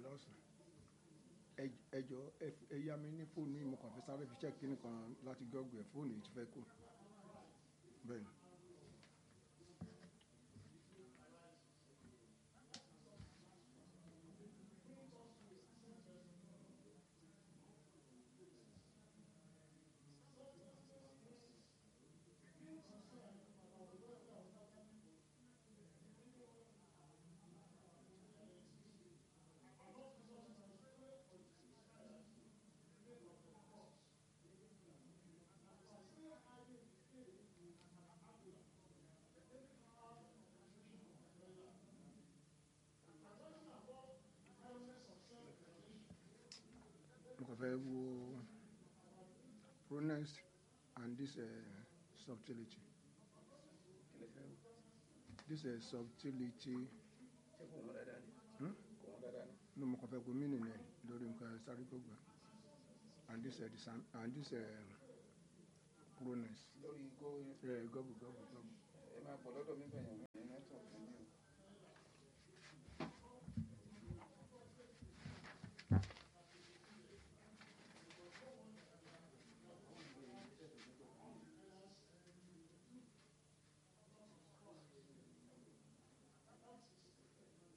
lọ́sàn ẹ jọ ẹ yá mi ní fóònù yìí mo kàn fẹ́ sáré fi check kíní kan láti gọ́ọ̀gù ẹ̀ fóònù yìí ti fẹ́ kù bẹ́ẹ̀ ni. mo kàn fẹ́ wo pronouns and this uh, subtlety this uh, subtlety ṣé kò wọ́n dáadáa ni hmm? kò wọ́n dáadáa ni. no mo kàn fẹ́ wo meaning ẹ̀ lórí nǹkan sáré gbogbo and this uh, the sound and this uh, pronouns lórí go uh, gọ́bù gọ́bù gọ́bù. ẹ máa bọ̀ lọ́dọ̀ mi bẹ̀yàn mi ní nẹ́tọ̀ọ̀kì ní o.